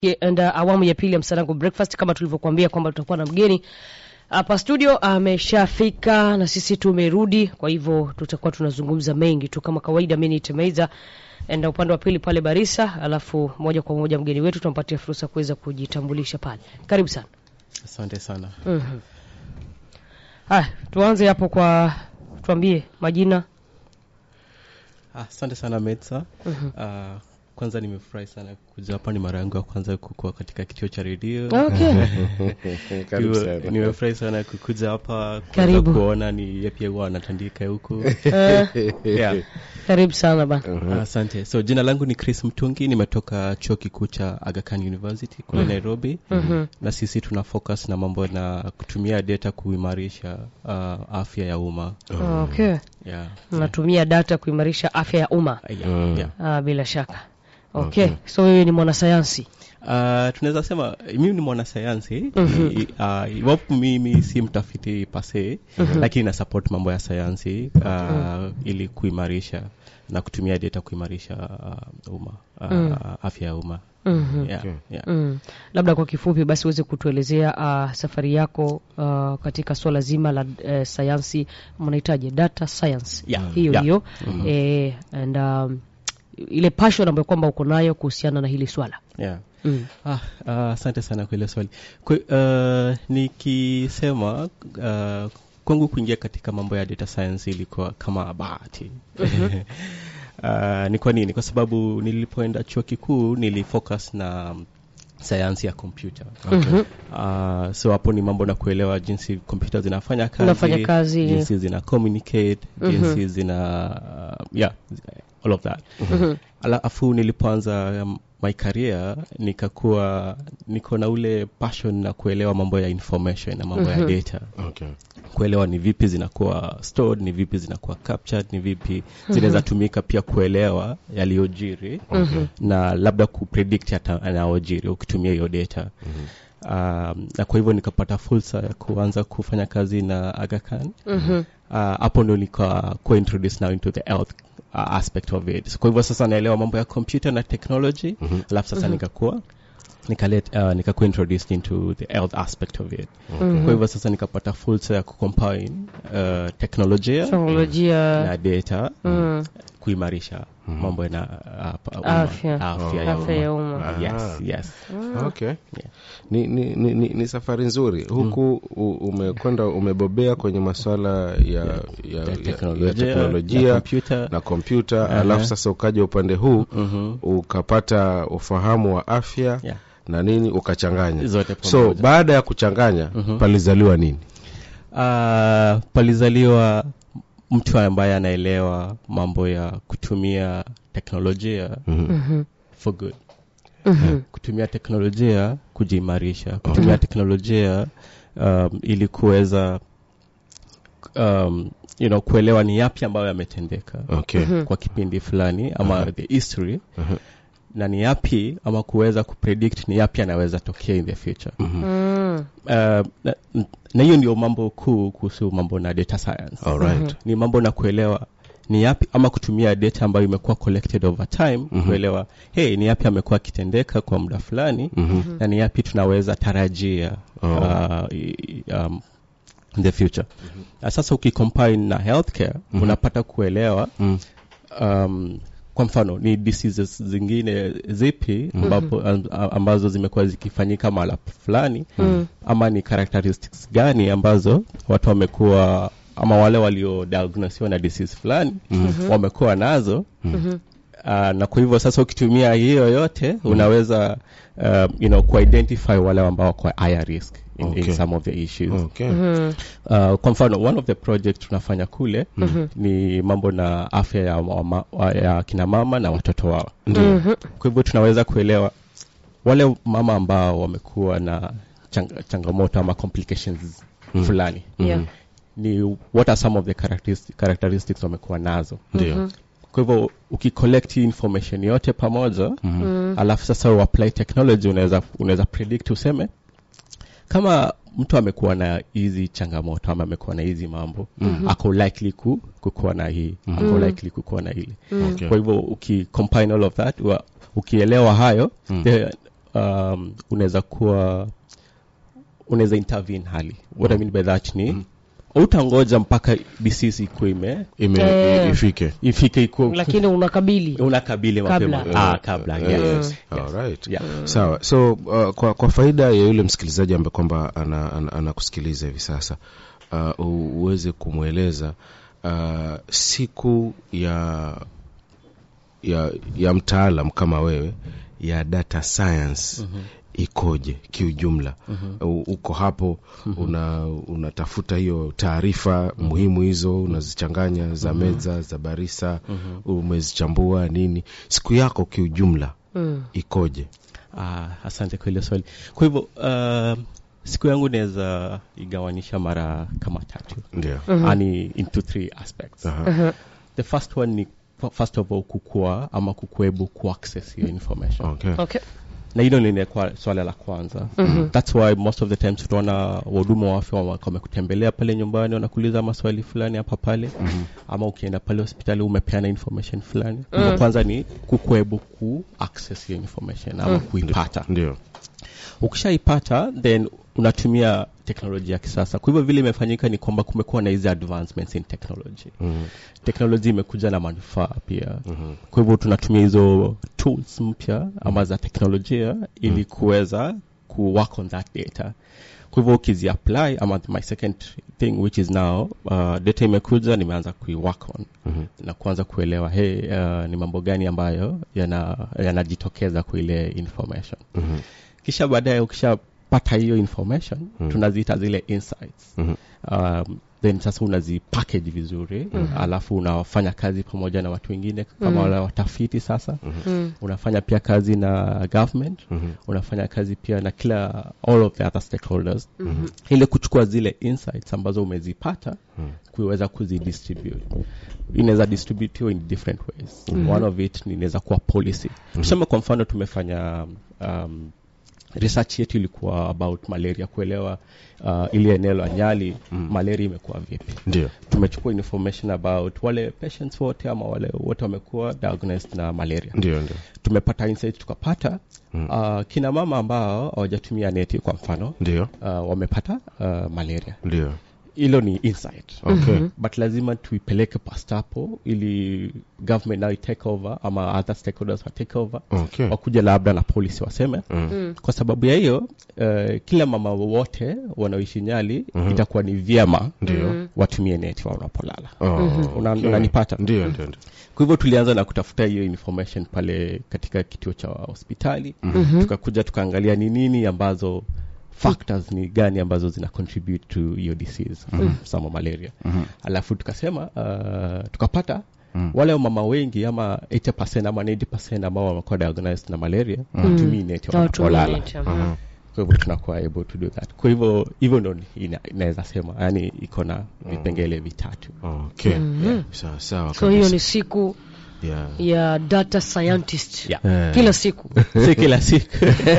Ye- and, uh, awamu ya pili ya Msanangu Breakfast kama tulivyokuambia kwamba tutakuwa na mgeni hapa studio ameshafika na sisi tumerudi, kwa hivyo tutakuwa tunazungumza mengi tu kama kawaida. Mimi ni Temeiza na upande wa pili pale Barisa, alafu moja kwa moja mgeni wetu tunampatia fursa kuweza kujitambulisha pale. Karibu sana. Asante sana. Mhm. Haya, tuanze hapo kwa tuambie majina. Ah, Asante sana Metsa. Ah, kwanza nimefurahi sana kuja hapa, ni mara yangu ya kwanza kukua katika kituo cha redio. Okay. Karibu Niwe- sana. Nimefurahi sana kukuja hapa kuweza Karibu. kuona ni yapi huwa anatandika huku. Eh, yeah. karibu sana bana. Ah, Asante. So jina langu ni Chris Mtungi, nimetoka chuo kikuu cha Aga Khan University kule Nairobi. Mhm. Na sisi tuna focus na mambo na kutumia data kuimarisha ah, afya ya umma. Okay. Yeah. Mnatumia data kuimarisha afya ya umma. Ah, yeah, Mm. yeah. Ah, bila shaka. Okay. So wewe ni mwanasayansi. Uh, tunaweza sema mimi ni mwanasayansi Mhm. I- uh, iwapo mimi si mtafiti pase lakini na support mambo ya sayansi uh, ili kuimarisha na kutumia data kuimarisha uh, umma uh, Mm. afya ya umma Mhm. yeah, Okay. yeah. Mm. Labda kwa kifupi basi uweze kutuelezea uh, safari yako uh, katika swala zima la uh, sayansi mnahitaji data science Yeah, hiyo yeah. hiyo eh, and um, ile passion ambayo kwamba uko nayo kuhusiana na hili swala Yeah. mm. Ah, ah, asante sana kwa ile swali kwa, uh, nikisema uh, kwangu kuingia katika mambo ya data science ilikuwa kama bahati uh, ni kwa nini kwa sababu nilipoenda chuo kikuu nilifocus na sayansi ya kompyuta Mhm. uh, so hapo ni mambo na kuelewa jinsi kompyuta zinafanya kazi, Unafanya kazi. jinsi zina communicate Mhm. jinsi zina uh, yeah all of that Mhm. alafu nilipoanza um, my career nikakuwa niko na ule passion na kuelewa mambo ya information na mambo Mhm. ya data Okay. kuelewa ni vipi zinakuwa stored ni vipi zinakuwa captured ni vipi zinaweza tumika pia kuelewa yaliyojiri Mhm. na labda kupredict hata yanayojiri ukitumia hiyo data um, na kwa hivyo nikapata fursa ya kuanza kufanya kazi na Aga Khan Mhm. Uh, hapo ndo nika kuwa introduced now into the health uh, aspect of it so, kwa hivyo sasa naelewa mambo ya computer na technology alafu sasa nikakuwa nikalet uh, nikakuwa introduced into the health aspect of it Mhm. kwa hivyo sasa nikapata fursa ya kucombine uh, teknolojia teknolojia na data mm. kuimarisha mambo na uh, pa- umma. Afya. afya ya afya ya umma umma yes yes Okay. Ni, ni, ni, ni, ni safari nzuri huku u- umekwenda umebobea kwenye masuala ya, ya, ya, ya teknolojia, teknolojia na kompyuta. na kompyuta alafu sasa ukaja upande huu Mhm. ukapata ufahamu wa afya Yeah. na nini ukachanganya Zote so pamoja. baada ya kuchanganya palizaliwa nini Uh, palizaliwa mtu ambaye anaelewa mambo ya kutumia teknolojia Mhm. for good Mhm. kutumia teknolojia kujiimarisha kutumia teknolojia um, ili kuweza um, you know, kuelewa ni yapi ambayo yametendeka okay. kwa kipindi fulani ama the history na ni yapi ama kuweza kupredict ni yapi anaweza tokea in the future Mm. uh, na, na hiyo ndio mambo kuu kuhusu mambo na data science Alright. ni mambo na kuelewa ni yapi ama kutumia data ambayo imekuwa collected over time kuelewa hey, ni yapi amekuwa akitendeka kwa muda fulani na ni yapi tunaweza tarajia Oh. uh, i- um, in the future Na sasa ukicombine na healthcare unapata kuelewa Mm. um, kwa mfano ni diseases zingine zipi ambapo, am- ambazo zimekuwa zikifanyika mahala fulani ama ni characteristics gani ambazo watu wamekuwa ama wale waliodiagnosiwa na disease fulani wamekuwa nazo Uh, na kwa hivyo sasa ukitumia hiyo yote unaweza um, you know, kuidentify wale ambao wako higher risk in, in Okay. some of the issues Okay. uh, kwa mfano one of the project tunafanya kule ni mambo na afya ya, mama, wa- ya kina mama na watoto wao Mhm. kwa hivyo tunaweza kuelewa wale mama ambao wamekuwa na chang, changamoto ama complications fulani Yeah. ni what are some of the characteristics, characteristics wamekuwa nazo ndio kwa hivyo ukicollect hii information yote pamoja alafu sasa uapply technology unaweza unaweza predict useme kama mtu amekuwa na hizi changamoto ama amekuwa na hizi mambo ako likely ku, kukuwa na hii ako likely kukuwa na hili Okay. kwa hivyo ukicombine all of that wa, ukielewa hayo the, um, unaweza kuwa unaweza intervene hali what i mean by that ni utangoja mpaka disease ikuwe ime ime Eh. ifike ifike ikuwe lakini unakabili unakabili mapema Kabla. ah, kabla Eh, yes, yes. yes. Alright. Yeah. sawa so uh, kwa, kwa faida ya yule msikilizaji ambaye kwamba anakusikiliza ana, anakusikiliza hivi sasa uh, u- uweze kumweleza uh, siku ya ya ya mtaalam kama wewe ya data science mm-hmm ikoje kiujumla mm-hmm. uko hapo mm-hmm. una unatafuta hiyo taarifa mm-hmm. muhimu hizo unazichanganya za mm-hmm. meza za barisa mm-hmm. umezichambua nini siku yako kiujumla mm. ikoje Ah, asante kwa hilo swali kwa hivyo uh, siku yangu naweza igawanisha mara kama tatu ndio yani into three aspects Aha. the first one ni first of all kukua ama kukuebu kuaccess hiyo information okay. okay na hilo linakuwa swala la kwanza mm-hmm. thats why most of the times utaona wahudumu wa afya wame- wamekutembelea pale nyumbani wanakuuliza maswali fulani hapa pale mm-hmm. ama ukienda pale hospitali umepeana information fulani mm-hmm. kwanza ni kukuebu ku access hiyo information ama mm-hmm. kuipata ndio ukishaipata then unatumia teknolojia ya kisasa kwa hivyo vile imefanyika ni kwamba kumekuwa na hizi advancements in technology Mhm. teknolojia imekuja na manufaa pia mm-hmm. kwa hivyo tunatumia hizo tools mpya ama za teknolojia ili kuweza ku work on that data kwa hivyo ukizi apply ama my second thing which is now uh, data imekuja nimeanza kuiwork on Mhm. na kuanza kuelewa hey, uh, ni mambo gani ambayo yana- yanajitokeza kwa ile information Mhm. kisha baadaye ukishapata hiyo information mm. tunaziita zile insights Mhm. um, then sasa unazipackage vizuri mm-hmm. alafu unafanya kazi pamoja na watu wengine kama mm. wale watafiti sasa mm. unafanya pia kazi na government Mhm. unafanya kazi pia na kila all of the other stakeholders mm-hmm. ili kuchukua zile insights ambazo umezipata mm. kuweza kuzidistribute inaweza distributiwa in different ways mm-hmm. one of it ni inaweza kuwa policy mm-hmm. tuseme kwa mfano tumefanya um, research yetu ilikuwa about malaria kuelewa uh, ili eneo la nyali mm. malaria imekuwa vipi ndio tumechukua information about wale patients wote ama wale wote wamekuwa diagnosed na malaria ndio ndio tumepata insight tukapata mm. uh, kina mama ambao hawajatumia neti kwa mfano ndio uh, wamepata uh, malaria ndio hilo ni insight okay but lazima tuipeleke past hapo ili government now take over ama other stakeholders wa take over okay wakuja labda na policy waseme Mm. kwa sababu ya hiyo uh, kila mama wote wanaoishi nyali itakuwa ni vyema Ndio. watumie neti wanapolala Oh, Una- okay. unanipata ndio ndio ndio kwa hivyo tulianza na kutafuta hiyo information pale katika kituo cha hospitali mm-hmm. tukakuja tukaangalia ni nini ambazo factors ni gani ambazo zina contribute to hiyo disease mm-hmm. sama malaria mm-hmm. alafu tukasema uh, tukapata Mm. wale mama wengi ama 80 ama 90 ambao wamekuwa diagnosed na malaria hawatumii neti Hawatumii wanapolala neti, aha. kwa hivyo tunakuwa able to do that kwa hivyo hivyo ndo ina- inaweza sema yani iko na vipengele vitatu okay sawa sawa so hiyo kabisa. ni siku yeah ya data scientist Yeah. Eh. kila siku si kila siku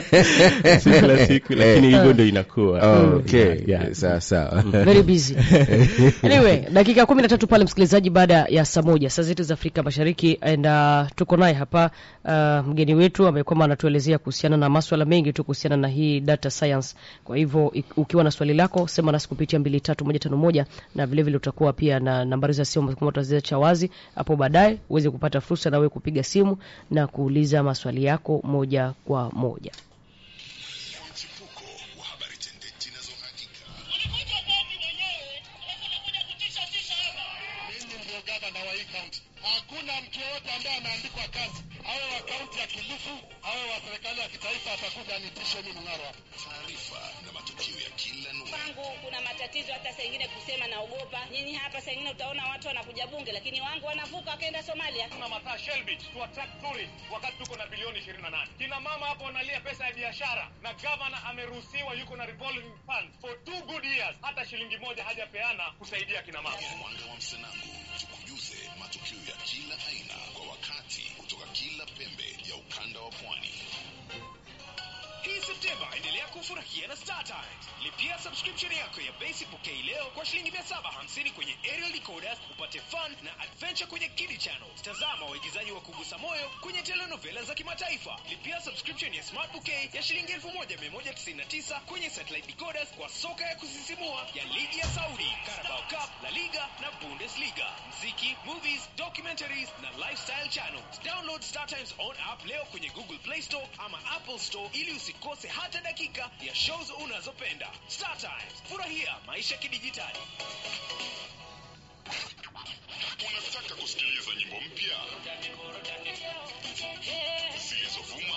si kila siku lakini hivyo ndo inakuwa okay Yeah, yeah. sawa sawa very busy anyway dakika kumi na tatu pale msikilizaji baada ya saa moja saa zetu za afrika mashariki and uh, tuko naye hapa uh, mgeni wetu amekwama anatuelezea kuhusiana na maswala mengi tu kuhusiana na hii data science kwa hivyo ik- ukiwa na swali lako sema nasi kupitia mbili tatu moja tano moja na vilevile vile utakuwa pia na nambari za simu kama utaziacha wazi hapo baadaye uweze kupata fursa na wewe kupiga simu na kuuliza maswali yako moja kwa moja mchipuko wa habari tendeti na za uhakika. Ulikuja kazi mwenyewe, alafu unakuja kutisha tisha hapa. Mimi ndio gavana wa hii kaunti. Hakuna mtu yoyote ambaye ameandikwa kazi, awe wa kaunti ya Kilifi, awe wa serikali ya kitaifa, atakuja nitishe mimi Mng'aro hapa. Taarifa na matukio ya kila nukta. wangu kuna matatizo hata saa ingine kusema naogopa. Nyinyi hapa saa ingine utaona watu wanakuja bunge, lakini wangu wanavuka wakaenda Somalia. tuna mataa Shelby to attract tourists wakati tuko na bilioni 28. Kina mama hapo wanalia pesa ya biashara na governor ameruhusiwa yuko na revolving fund for two good years, hata shilingi moja hajapeana kusaidia kina mama. Mwanga wa Msanangu tukujuze matukio ya kila aina kwa wakati kutoka kila pembe ya ukanda wa pwani. Hii Septemba endelea kuwa kufurahia na Star Times. Lipia subscription yako ya basic pokei leo kwa shilingi 750 kwenye aerial decoders upate fun na adventure kwenye Kiddy Channel. Tazama waigizaji wa kugusa moyo kwenye telenovela za kimataifa. Lipia subscription ya Smart Bouquet ya shilingi 1199 kwenye satellite decoders kwa soka ya kusisimua ya ligi ya Saudi, Carabao Cup, La Liga na Bundesliga. Mziki, movies, documentaries na lifestyle channels. Download Star Times on app leo kwenye Google Play Store ama Apple Store ili usikose hata dakika ya shows unazopenda. Star Times, furahia maisha kidijitali. Unataka kusikiliza nyimbo mpya zilizovuma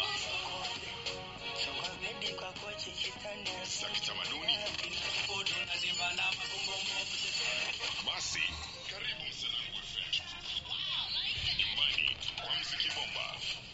za kitamaduni? Basi karibu Msanangu FM, nyumbani kwa mziki bomba.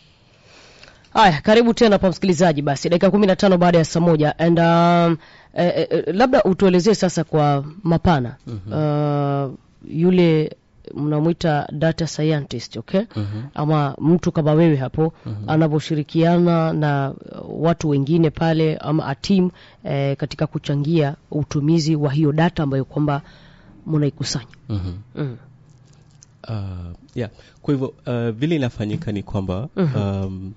haya karibu tena pa msikilizaji basi dakika kumi na tano baada ya saa moja and um, eh, eh, labda utuelezee sasa kwa mapana uh, yule mnamwita data scientist okay ama mtu kama wewe hapo anavyoshirikiana na uh, watu wengine pale ama a team eh, katika kuchangia utumizi wa hiyo data ambayo kwamba mnaikusanya Mhm. mm. Uh, yeah. Kwa hivyo uh, vile inafanyika ni kwamba um,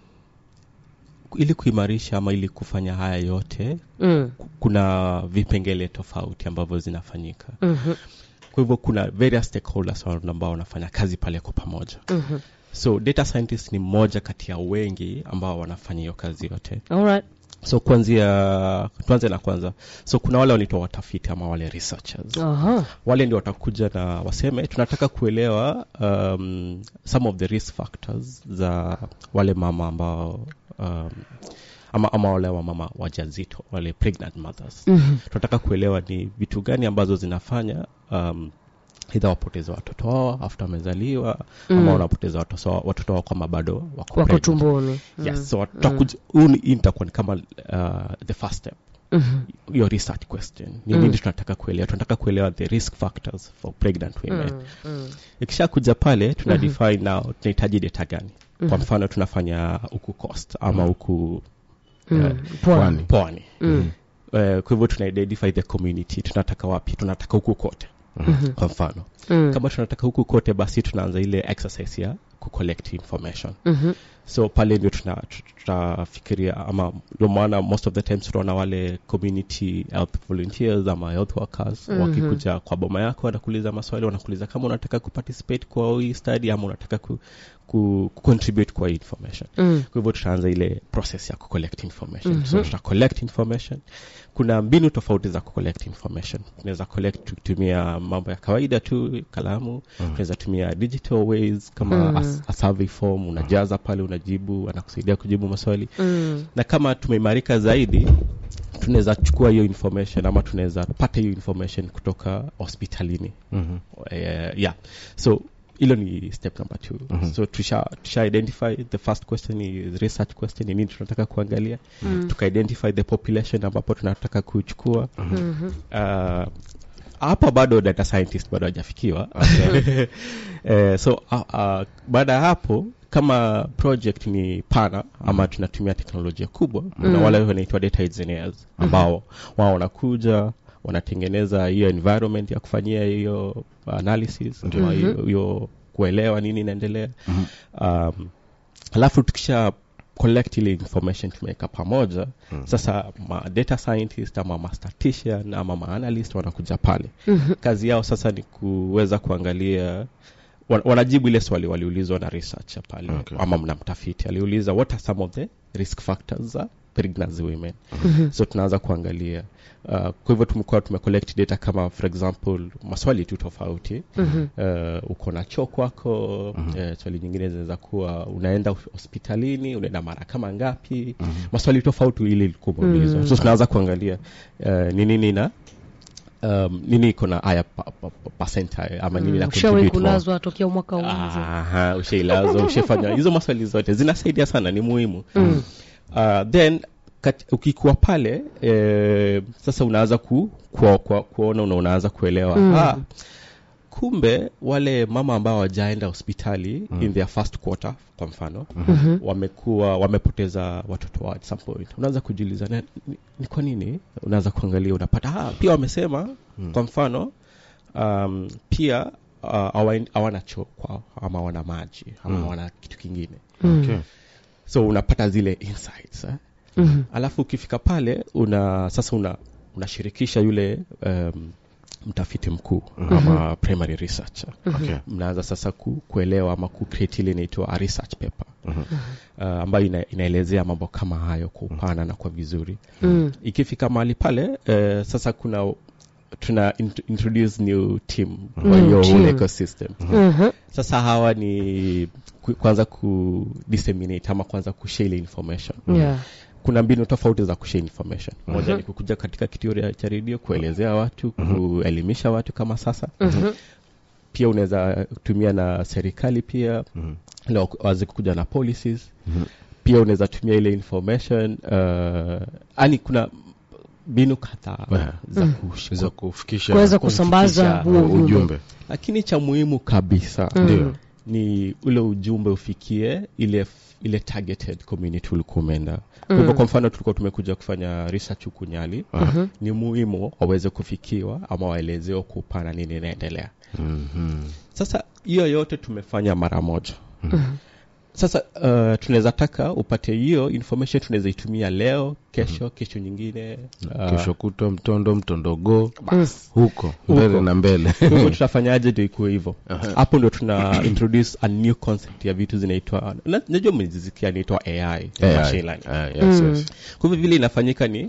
ili kuimarisha ama ili kufanya haya yote Mm. ku- kuna vipengele tofauti ambavyo zinafanyika Mhm. kwa hivyo kuna various stakeholders wa- ambao wanafanya kazi pale kwa pamoja Mhm. so data scientist ni mmoja kati ya wengi ambao wanafanya hiyo kazi yote Alright. so kuanzia tuanze na kwanza so kuna wale wanaitwa watafiti ama wale researchers Aha. wale ndio watakuja na waseme tunataka kuelewa um, some of the risk factors za wale mama ambao um, ama, ama wale wamama wajazito wale pregnant mothers Mhm. tunataka kuelewa ni vitu gani ambazo zinafanya um, idha wapoteza watoto wao after wamezaliwa Mm. ama wanapoteza watoto wao watoto wao kama bado wako wako pregnant. tumboni yes so tutakuja huu ni- hii itakuwa ni kama uh, the first step Mhm. your research question ni Mm. nini tunataka kuelewa tunataka kuelewa the risk factors for pregnant women Mm. Mm. ikisha kuja pale tuna Mhm. define now tunahitaji data gani kwa Mhm. mfano tunafanya huku coast ama huku Mm. eh, Pwani. pwani Mm. Eh, kwa hivyo tuna identify the community tunataka wapi tunataka huku kote Mhm. kwa mfano Mm. kama tunataka huku kote basi tunaanza ile exercise ya kucollect information Mhm. so pale ndio tuna- tu- tutafikiria ama ndio maana most of the times tunaona wale community health volunteers ama health workers Mhm. wakikuja kwa boma yako wanakuuliza maswali wanakuuliza kama unataka kuparticipate kwa hii study ama unataka ku, ku, ku contribute kwa hii information Mm. kwa hivyo tutaanza ile process ya kucollect information Mhm. so tuta collect information kuna mbinu tofauti za kucollect information tunaweza collect tukitumia mambo ya kawaida tu kalamu tunaweza tumia digital ways kama Mhm. a, a survey form unajaza pale unajibu anakusaidia kujibu maswali Mm. na kama tumeimarika zaidi tunaweza chukua hiyo information ama tunaweza pata hiyo information kutoka hospitalini Mhm. uh, yeah so hilo ni step number two Mhm. so tusha, tusha identify the first question is research question ni nini tunataka kuangalia Mm. tuka identify the population ambapo tunataka kuchukua Mhm. uh, hapa bado data scientist bado hajafikiwa eh, so uh, uh, baada ya hapo kama project ni pana ama tunatumia teknolojia kubwa kuna Mm. wale wanaitwa data engineers ambao wao wanakuja wanatengeneza hiyo environment ya kufanyia hiyo analysis ama hiyo hiyo kuelewa nini inaendelea um, alafu tukisha collect ile information tumeweka pamoja sasa ma data scientist ama ma statistician ama ma analyst wanakuja pale Mhm. kazi yao sasa ni kuweza kuangalia wan- wanajibu ile swali waliulizwa na researcher pale Okay. ama mna mtafiti aliuliza what are some of the risk factors za pregnancy women Mhm. so tunaanza kuangalia uh, kwa hivyo tumekuwa tumecollect data kama for example maswali tu tofauti Mhm. uh, uko na choo kwako eh, swali nyingine zinaweza kuwa unaenda hospitalini unaenda mara kama ngapi maswali tofauti ili ilikuwa umeulizwa so tunaanza kuangalia uh, ni nini na um, nini iko na haya pa, pa, pa, percentile ama nini na ushawahi contribute more. kulazwa tokea mwaka uanze Aha, ushailazwa ushafanya hizo maswali zote zinasaidia sana ni muhimu Mm. uh, then kat, ukikuwa pale eh, sasa unaanza ku, ku, ku, kuona una unaanza kuelewa Mm. ah, kumbe wale mama ambao wajaenda hospitali in their first quarter kwa mfano wamekuwa wamepoteza watoto wao at some point unaweza kujiuliza "Na- ni, ni kwa nini unaweza kuangalia unapata ah, pia wamesema kwa mfano um, pia uh, hawa- hawana choo kwao ama wana maji ama hawana kitu kingine Okay. so unapata zile insights eh? Mhm. alafu ukifika pale una sasa una unashirikisha yule um, mtafiti mkuu ama primary researcher Okay. mnaanza sasa ku, kuelewa ama kucreate ile inaitwa a research paper uh, ambayo ina, inaelezea mambo kama hayo kwa upana na kwa vizuri Mm. ikifika mahali pale uh, sasa kuna tuna int- introduce new team kwa hiyo team. whole ecosystem Mhm. sasa hawa ni ku, kwanza ku disseminate ama kwanza kushare ile information Yeah. kuna mbinu tofauti za kushare information moja ni kukuja katika kituo ya- cha redio kuelezea watu kuelimisha watu kama sasa Mhm. pia unaweza tumia na serikali pia Mhm. ili wa- waweze kukuja na policies pia unaweza tumia ile information uh, yani kuna mbinu kadhaa Yeah. za kush- za kufikisha kuweza kusambaza kufikisha huo ujumbe ujumbe lakini cha muhimu kabisa ndio ni ule ujumbe ufikie ile ile targeted community ulikuwa umeenda kwa hivyo kwa mfano tulikuwa tumekuja kufanya research huku nyali ni muhimu waweze kufikiwa ama waelezewe kwa upana nini inaendelea Mhm. sasa hiyo yote tumefanya mara moja sasa uh, tunaweza taka upate hiyo information tunaweza itumia leo kesho kesho nyingine uh, kesho kutwa mtondo mtondogo bas. huko mbele na mbele Kwa hivyo tutafanyaje ndio ikuwe hivyo hapo ndio tuna introduce a new concept ya vitu zinaitwa na- najua mmezisikia inaitwa ai, machine learning. Ah, yes, yes. kwa hivyo vile inafanyika ni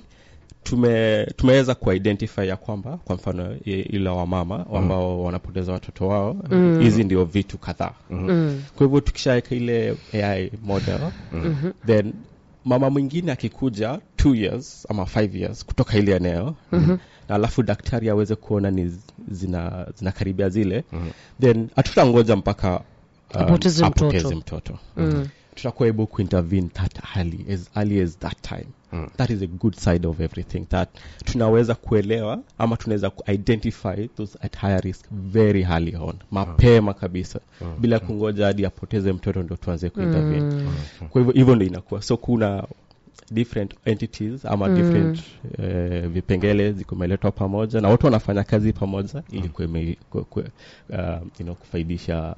tume tumeweza kuidentify ya kwamba kwa mfano i- ila wamama ambao wanapoteza watoto wao hizi ndio vitu kadhaa Mm. kwa hivyo tukishaweka ile ai model then mama mwingine akikuja two years ama five years kutoka ile eneo na alafu daktari aweze kuona ni z- zina zinakaribia zile then hatutangoja mpaka um, Apoteze mtoto. apoteze mtoto tutakuwa able kuintervene that early as early as that time that is a good side of everything that tunaweza kuelewa ama tunaweza kuidentify those at higher risk very early on mapema kabisa bila kungoja hadi apoteze mtoto ndo tuanze kuintervene kwa hivyo hivyo ndo inakuwa so kuna different entities ama different eh, vipengele zikumeletwa pamoja na watu wanafanya kazi pamoja ili kueme, ku, ku, uh, you know, kufaidisha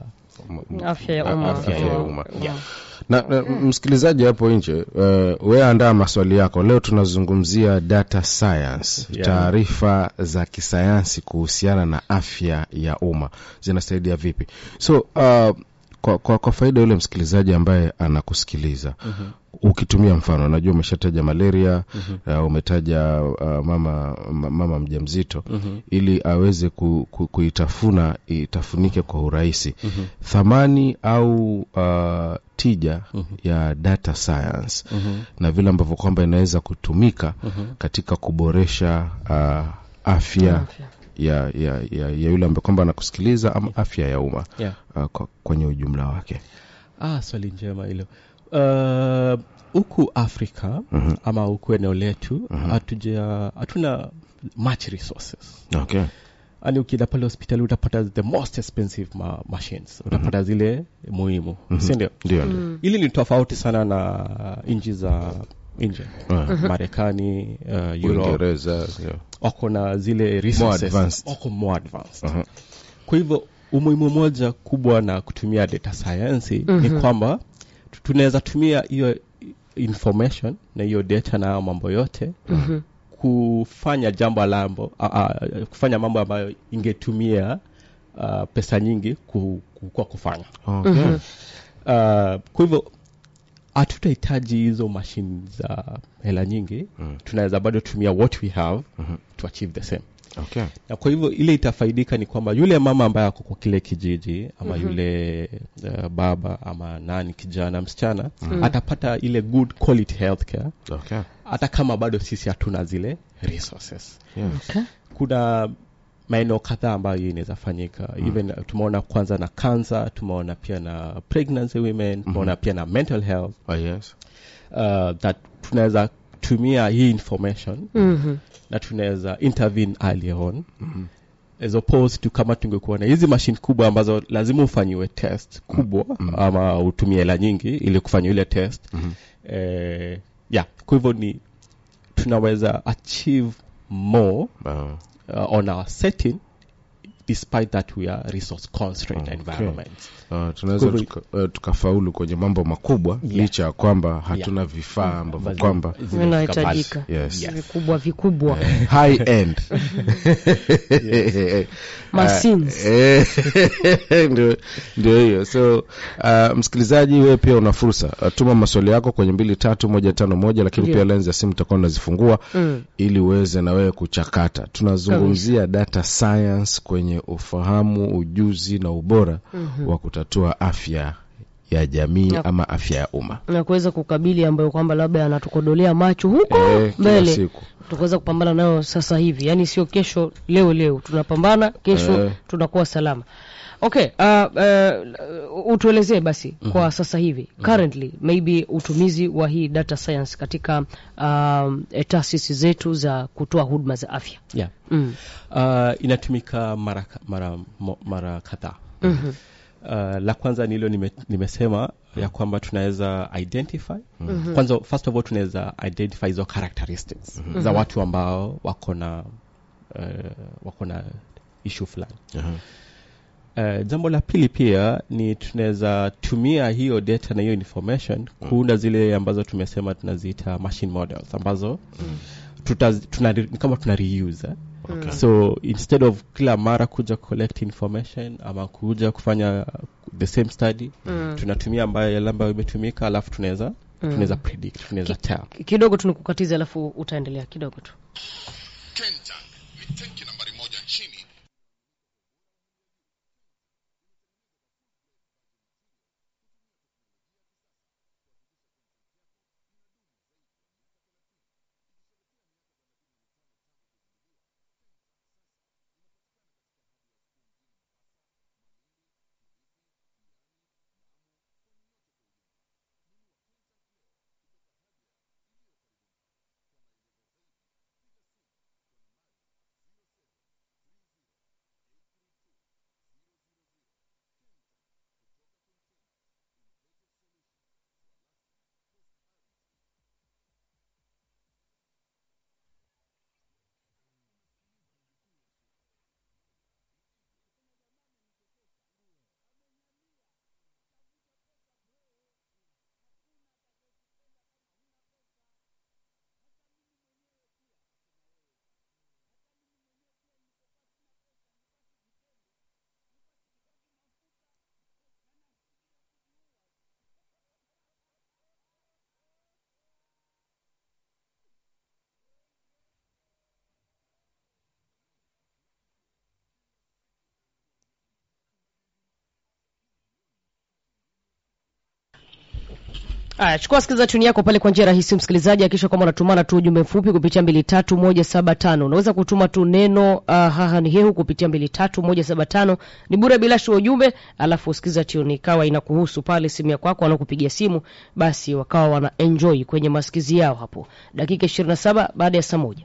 afya ya umma Afya ya Wow. umma. Wow. na, na msikilizaji hapo nje uh, we andaa maswali yako leo tunazungumzia data science Yeah. taarifa za kisayansi kuhusiana na afya ya umma zinasaidia vipi so uh, kwa, kwa, kwa faida yule msikilizaji ambaye anakusikiliza mm-hmm. ukitumia mfano najua umeshataja malaria mm-hmm. uh, umetaja uh, mama ma- mama mjamzito mm-hmm. ili aweze ku, ku, kuitafuna itafunike kwa urahisi mm-hmm. thamani au uh, tija mm-hmm. ya data science mm-hmm. na vile ambavyo kwamba inaweza kutumika mm-hmm. katika kuboresha uh, afya Afya. ya, ya, ya, ya yule ambaye kwamba anakusikiliza ama afya ya umma yeah. uh, kwa, kwenye ujumla wake ah, swali njema hilo Uh, huku afrika Mhm. ama huku eneo letu hatuja hatuna much resources okay. yani ukienda pale hospitali utapata the most expensive ma machines utapata zile muhimu si ndio ndio ndio hili ni tofauti sana na nchi za nje marekani uh, europe uingereza yeah. wako na zile resources advanced. wako more advanced Aha. kwa hivyo umuhimu moja kubwa na kutumia data science ni kwamba tu- tunaweza tumia hiyo information na hiyo data na hayo mambo yote kufanya jambo lambo a, a, kufanya mambo ambayo ingetumia uh, pesa nyingi ku, ku, kwa kufanya okay. uh, kwa hivyo hatutahitaji hizo mashine za hela nyingi Mm. tunaweza bado tumia what we have to achieve the same Okay. na kwa hivyo ile itafaidika ni kwamba yule mama ambaye ako kwa kile kijiji ama mm-hmm. yule uh, baba ama nani kijana msichana mm-hmm. atapata ile good quality healthcare Okay. hata kama bado sisi hatuna zile resources Yeah. Okay. kuna maeneo kadhaa ambayo hii inaweza fanyika mm. even uh, tumeona kwanza na cancer tumeona pia na pregnancy women tumeona pia na mental health Oh, yes. uh, that tunaweza tumia hii information Mhm. na tunaweza intervene early on as opposed to kama tungekuwa na hizi mashine kubwa ambazo lazima ufanyiwe test kubwa ama utumie hela nyingi ili kufanya ile test eh, yeah kwa hivyo ni tunaweza achieve more Ah, uh, on our setting despite that we are resource constrained Okay. environments ah, tunaweza Kwa hivyo- tuka, uh, tukafaulu kwenye mambo makubwa Yeah. licha ya kwamba hatuna vifaa ambavyo Ambazo kwamba zimefika vinahitajika pale. yes. Yes. vikubwa vikubwa high end Machines. Eh, ndio ndio hiyo so uh, msikilizaji wewe pia una fursa uh, tuma maswali yako kwenye mbili tatu moja tano moja lakini Ndio. pia lens ya simu utakuwa unazifungua Mm. ili uweze na wewe kuchakata tunazungumzia data science kwenye ufahamu ujuzi na ubora wa kutatua afya ya jamii Yep. ama afya ya umma na kuweza kukabili ambayo kwamba labda yanatukodolea macho huko Eh, kila mbele siku tukaweza kupambana nayo sasa hivi yaani sio kesho leo leo tunapambana kesho Eh. tunakuwa salama okay uh, uh, utuelezee basi kwa sasa hivi currently maybe utumizi wa hii data science katika um, eh, taasisi zetu za kutoa huduma za afya yeah. mm. uh, inatumika mara, ka- mara, mo- mara kadhaa mm-hmm. uh, la kwanza ni hilo nime, nimesema ya kwamba tunaweza identify mm-hmm. kwanza first of all tunaweza identify hizo characteristics mm-hmm. za watu ambao wako na uh, wako na issue fulani Aha. Uh, jambo la pili pia ni tunaweza tumia hiyo data na hiyo information kuunda zile ambazo tumesema tunaziita machine models ambazo tutaz, tuna, ni kama tuna reuse eh? Okay. so instead of kila mara kuja collect information ama kuja kufanya the same study Mm. tunatumia ambayo yale ambayo imetumika alafu tunaweza tunaweza predict tunaweza tell kidogo tunikukatiza alafu utaendelea kidogo tu Kentank ni tenki nambari moja nchini Aya, chukua sikiliza tuni yako pale kwa njia rahisi msikilizaji, akisha kwamba unatumana tu ujumbe mfupi kupitia mbili tatu moja saba tano. Unaweza kutuma tu neno uh, haha ni hehu kupitia mbili tatu moja saba tano, ni bure bila shi ujumbe, alafu usikiza tuni ikawa inakuhusu pale simu ya kwako, wanakupigia simu basi wakawa wana enjoy kwenye masikizi yao hapo, dakika ishirini na saba baada ya saa moja.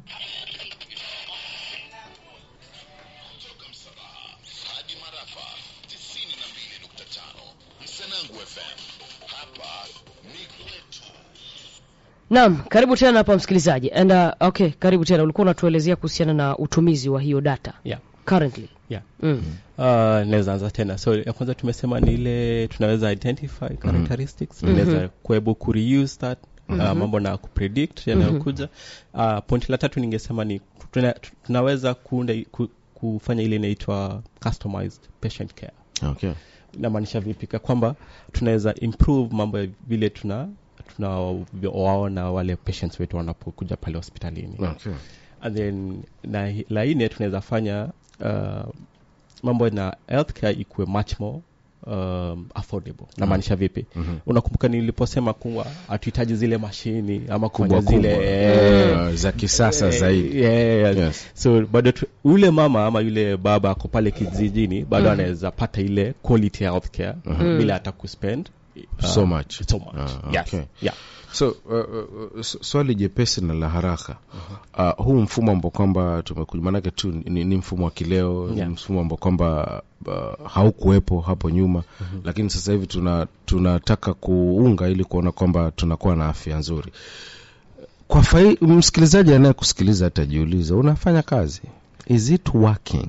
kutoka Msabaha hadi Marafa 92.5 Msanangu FM. Hapa ni kwetu. Naam, karibu tena hapa msikilizaji. And uh, okay, karibu tena. Ulikuwa unatuelezea kuhusiana na utumizi wa hiyo data yeah. currently. Yeah. Mm. Uh, naweza anza tena so ya kwanza tumesema ni ile tunaweza identify characteristics tunaweza kuebu kureuse that uh, mambo na kupredict yanayokuja uh, pointi la tatu ningesema ni tuna, tunaweza kuunda ku, kufanya ile inaitwa customized patient care okay. inamaanisha vipi Ka kwamba tunaweza improve mambo ya vile tuna tunawaona wale patients wetu wanapokuja pale hospitalini Okay. and then na hi- la nne tunaweza fanya uh, mambo na healthcare ikuwe much more um, affordable namaanisha vipi Mhm. unakumbuka niliposema kuwa hatuhitaji zile mashini ama kufanya kubwa kubwa zile eh, uh, za kisasa eh, zaidi yeah, Yes. so bado tu- yule mama ama yule baba ako pale kijijini bado anaweza pata ile quality healthcare bila hata kuspend uh, So much. so much. Ah, yes. okay. yeah. so uh, uh, s- swali jepesi na la haraka uh, huu mfumo ambao kwamba tumekuja maanake tu ni, ni mfumo wa kileo Yeah. ni mfumo ambao kwamba uh, haukuwepo hapo nyuma lakini sasa hivi tuna tunataka kuunga ili kuona kwamba tunakuwa na afya nzuri kwa fai, msikilizaji anayekusikiliza atajiuliza unafanya kazi is it working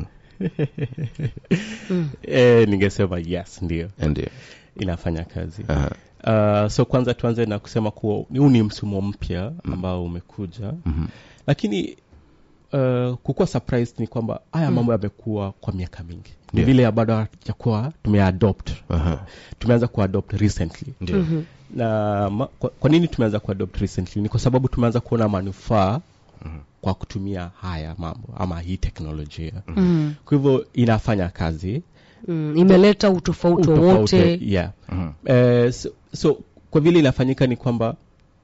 eh, ningesema yes ndio ndio inafanya kazi Aha. uh, so kwanza tuanze na kusema kuwa huu ni msimu mpya ambao umekuja Mhm. lakini uh, kukuwa surprised ni kwamba haya mambo yamekuwa kwa miaka mingi ni Yeah. vile ya bado hajakuwa tumeadopt Aha. tumeanza kuadopt recently ndio na ma, kwa, kwa nini tumeanza kuadopt recently ni kwa sababu tumeanza kuona manufaa kwa kutumia haya mambo ama hii teknolojia mm. kwa hivyo inafanya kazi Mm. imeleta utofauti Utofauti, wowote yeah. Mhm. Eh, so, so kwa vile inafanyika ni kwamba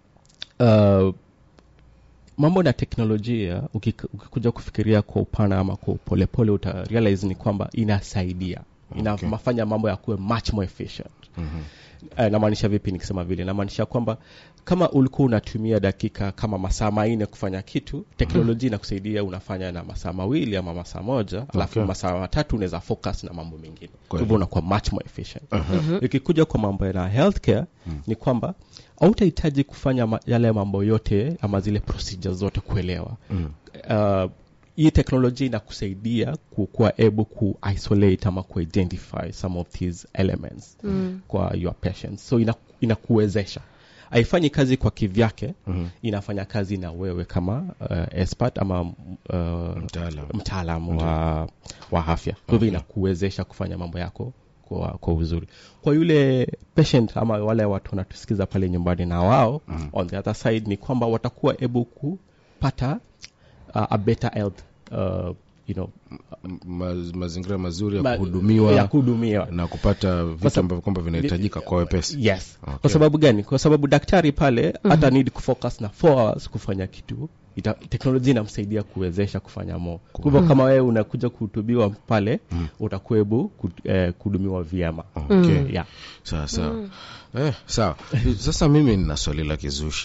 uh, mambo na teknolojia ukik- ukikuja kufikiria kwa upana ama kwa polepole uta realize ni kwamba inasaidia inafanya mambo ya kuwe much more efficient Mhm. Eh, namaanisha vipi nikisema vile namaanisha kwamba kama ulikuwa unatumia dakika kama masaa manne kufanya kitu teknolojia inakusaidia unafanya na masaa mawili ama masaa moja alafu Okay. masaa matatu unaweza focus na mambo mengine kwa Kweli. hivyo unakuwa much more efficient ikikuja kwa mambo ya healthcare ni kwamba hautahitaji kufanya ma- yale mambo yote ama zile procedures zote kuelewa Mm. uh, hii teknolojia inakusaidia ku- kuwa able ku isolate ama ku identify some of these elements Mm. kwa your patients so ina, inakuwezesha haifanyi kazi kwa kivyake Mhm. inafanya kazi na wewe kama uh, expert ama uh, Mtaalam. mtaalam wa, wa afya kwa hivyo inakuwezesha kufanya mambo yako kwa, kwa uzuri kwa yule patient ama wale watu wanatusikiza pale nyumbani na wao mm. on the other side ni kwamba watakuwa able kupata uh, a better health uh, you know, Ma, mazingira mazuri ya ma- kuhudumiwa ya kuhudumiwa na kupata vitu sab- ambavyo kwamba vinahitajika kwa wepesi yes Okay. kwa sababu gani kwa sababu daktari pale hata need kufocus na 4 hours kufanya kitu ita, teknolojia inamsaidia kuwezesha kufanya mo kwa hivyo kama wewe unakuja kuhutubiwa pale utakuwa hebu ku- eh, kuhudumiwa vyema okay. yeah. sawa sawa eh, sawa sasa mimi nina swali la kizushi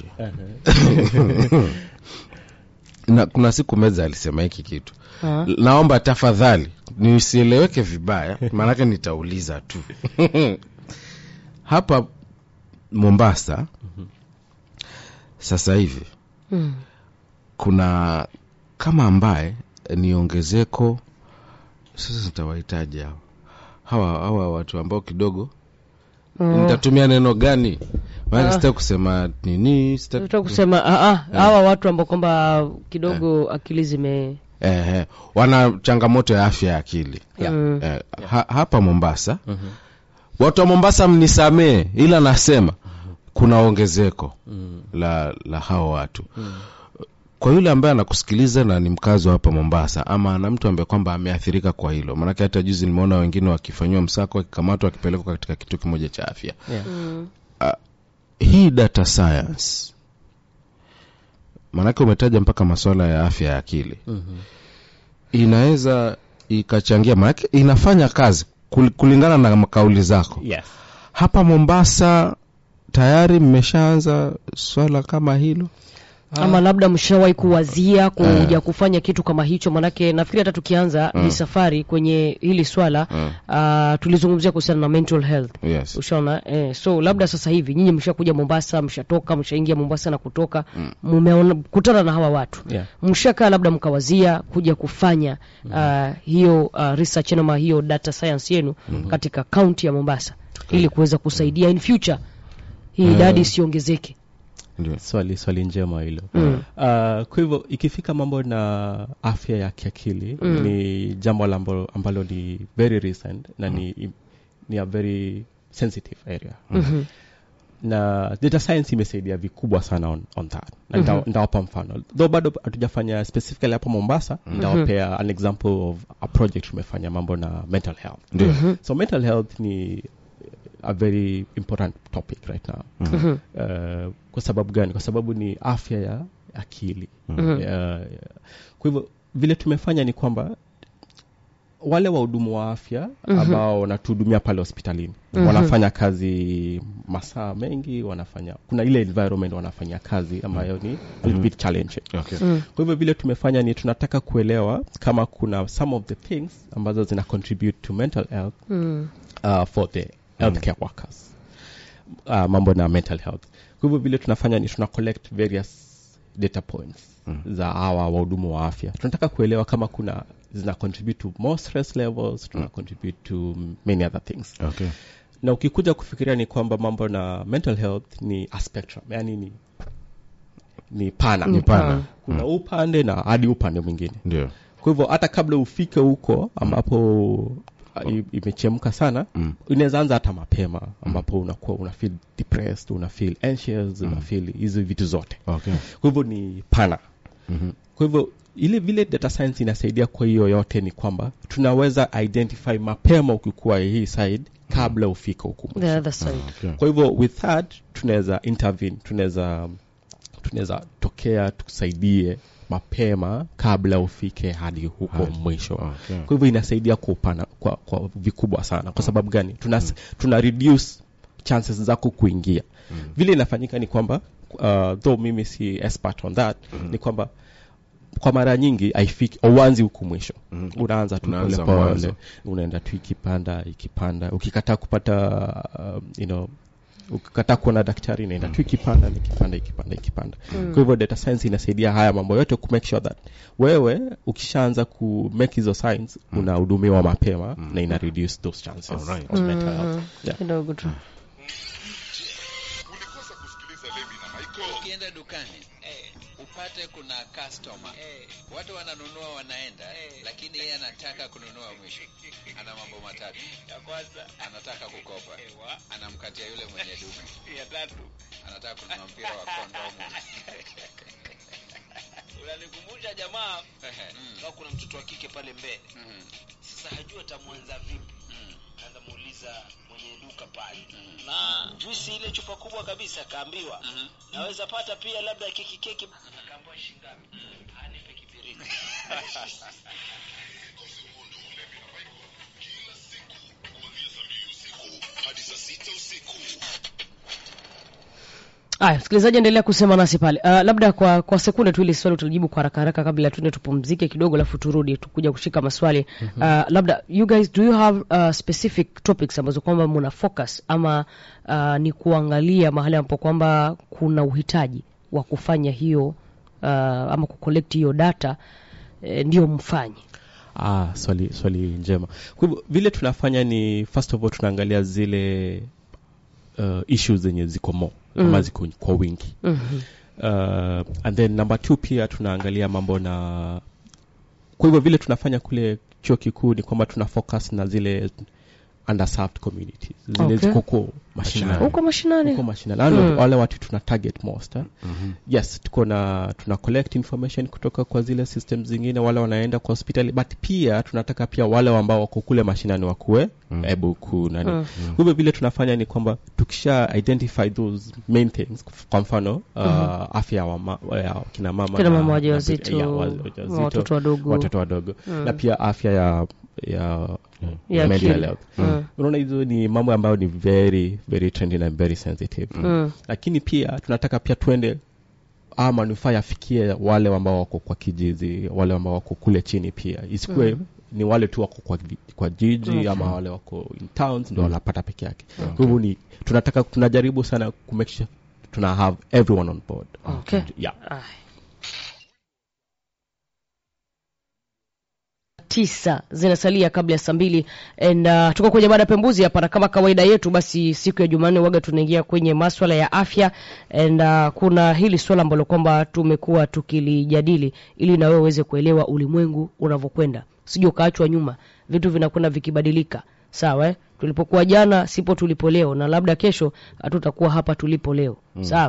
na kuna siku meza alisema hiki kitu Ah. naomba tafadhali nisieleweke vibaya maanake nitauliza tu hapa mombasa sasa hivi Mm. kuna kama ambaye ni ongezeko sasa nitawahitaji hawa hawa hawa watu ambao kidogo Mm. nitatumia neno gani maana Ah. sitaki kusema nini sitaki Nataka kusema ah, ah, hawa watu ambao kwamba kidogo akili zime eh, eh, wana changamoto ya afya ya akili Yeah. Mm. eh, ha, hapa mombasa watu wa mombasa mnisamee ila nasema kuna ongezeko la la hawa watu kwa yule ambaye anakusikiliza na ni mkazi wa hapa mombasa ama ana mtu ambaye kwamba ameathirika kwa hilo maanake hata juzi nimeona wengine wakifanyiwa msako wakikamatwa wakipelekwa katika kituo kimoja cha afya Yeah. Mm. hii data science maanake umetaja mpaka masuala ya afya ya akili Mhm. inaweza ikachangia maanake inafanya kazi kul- kulingana na kauli zako Yes. hapa mombasa tayari mmeshaanza swala kama hilo ama labda mshawahi kuwazia kuja kufanya kitu kama hicho manake nafikiri hata tukianza hii safari kwenye hili swala uh, tulizungumzia kuhusiana na mental health yes. ushaona eh, so labda sasa hivi nyinyi mshakuja mombasa mshatoka mshaingia mombasa na kutoka mmeona kutana na hawa watu Yeah. mshakaa labda mkawazia kuja kufanya uh, hiyo uh, research ama hiyo data science yenu katika kaunti ya mombasa ili kuweza kusaidia in future hii idadi isiongezeke Ndio. swali swali njema hilo Mm. uh, kwa hivyo ikifika mambo na afya ya kiakili Mm. ni jambo la ambalo, ambalo ni very recent na ni, ni a very sensitive area Mhm. na data science imesaidia vikubwa sana on, on that na nita- nitawapa mfano though bado hatujafanya specifically hapa mombasa nitawapea an example of a project tumefanya mambo na mental health Ndio. so mental health ni a very important topic right now Mhm. uh, kwa sababu gani kwa sababu ni afya ya akili Mhm. uh, kwa hivyo vile tumefanya ni kwamba wale wahudumu wa afya ambao wanatuhudumia pale hospitalini wanafanya kazi masaa mengi wanafanya kuna ile environment wanafanya kazi ambayo ni a little bit challenging Okay. kwa hivyo vile tumefanya ni tunataka kuelewa kama kuna some of the things ambazo zina contribute to mental health Mm. uh, for the healthcare workers uh, mambo na mental health kwa hivyo vile tunafanya ni tuna collect various data points mm. za hawa wahudumu wa afya tunataka kuelewa kama kuna zina contribute to more stress levels tuna contribute to many other things Okay. na ukikuja kufikiria ni kwamba mambo na mental health ni a spectrum yani ni ni pana Ni pana. kuna upande na hadi upande mwingine Ndio. kwa hivyo hata kabla ufike huko ambapo uh, i- imechemka sana Mm. inaweza anza hata mapema ambapo unakuwa una feel depressed una feel anxious una feel hizi vitu zote Okay. kwa hivyo ni pana Mhm. kwa hivyo ile vile data science inasaidia kwa hiyo yote ni kwamba tunaweza identify mapema ukikuwa hii side kabla ufike huku mwisho. the other side Okay. kwa hivyo with that tunaweza intervene tunaweza tunaweza tokea tukusaidie mapema kabla ufike hadi huko Hadi. mwisho Okay. kwa hivyo inasaidia kwa upana kwa, kwa vikubwa sana kwa sababu gani tuna, tuna reduce chances zako kuingia vile inafanyika ni kwamba uh, though mimi si expert on that ni kwamba kwa mara nyingi haifiki auanzi huku mwisho Mhm. unaanza tu Unaanza polepole mwanzo. unaenda tu ikipanda ikipanda ukikataa kupata um, you know ukikataa kuona daktari inaenda tu ikipanda na ikipanda ikipanda ikipanda kwa hivyo data science inasaidia haya mambo yote ku make sure that wewe ukishaanza ku make hizo signs unahudumiwa mapema na ina reduce those chances Alright. of mental health yeah. kidogo tu ulikosa kusikiliza levi na michael ukienda dukani upate kuna customer watu wananunua wanaenda lakini yeye anataka kununua mwisho ana mambo matatu ya kwanza anataka kukopa anamkatia yule mwenye duka ya tatu anataka kununua mpira wa kondomu unanikumbusha jamaa kama kuna mtoto wa kike pale mbele sasa hajua atamwanza vipi kaanza muuliza mwenye duka pale na juisi ile chupa kubwa kabisa akaambiwa naweza pata pia labda keki keki akaambiwa shingapi anipe kibiriti hadi saa sita usiku Aya, msikilizaji endelea kusema nasi pale. Uh, labda kwa kwa sekunde tu ili swali utalijibu kwa haraka haraka kabla tuende tupumzike kidogo alafu turudi tukuja kushika maswali. Uh, labda you guys do you have uh, specific topics ambazo kwamba mna focus ama uh, ni kuangalia mahali ambapo kwamba kuna uhitaji wa kufanya hiyo uh, ama kucollect hiyo data eh, ndio mfanye. Ah, swali swali njema. Kwa hivyo vile tunafanya ni first of all tunaangalia zile uh, issues zenye ziko mo mm. ama ziko kwa wingi Mhm. uh, and then number two pia tunaangalia mambo na kwa hivyo vile tunafanya kule chuo kikuu ni kwamba tuna focus na zile underserved communities zile Okay. ziko huko mashinani Huko mashinani. huko mashinani wale, Mm. wale watu tuna target most eh? yes tuko na tuna collect information kutoka kwa zile system zingine wale wanaenda kwa hospitali but pia tunataka pia wale ambao wako kule mashinani wakuwe able ku nani Mm. kwa hivyo vile tunafanya ni kwamba tukisha identify those main things kwa mfano uh, afya ya wama, ya kina mama Kina na- mama na- wajawazito, ya, wajawazito, watoto wadogo. watoto wadogo na pia afya ya ya, Ya mental akili. health Mm. unaona hizo ni mambo ambayo ni very very trendy na very sensitive Mm. lakini pia tunataka pia tuende a manufaa yafikie wale ambao wako kwa kijiji wale ambao wako kule chini pia isikuwe mm. ni wale tu wako kwa, vi- kwa jiji Okay. ama wale wako in towns ndio wanapata peke yake kwa hivyo ni tunataka tunajaribu sana kumake sure tuna have everyone on board Okay. yeah. Aya. tisa zinasalia kabla ya saa mbili and uh, tuko kwenye mada pembuzi hapa na kama kawaida yetu basi siku ya jumanne waga tunaingia kwenye maswala ya afya and uh, kuna hili swala ambalo kwamba tumekuwa tukilijadili ili na wewe uweze kuelewa ulimwengu unavyokwenda sijui ukaachwa nyuma vitu vinakwenda vikibadilika sawa eh? tulipokuwa jana sipo tulipo leo na labda kesho hatutakuwa hapa tulipo leo mm. sawa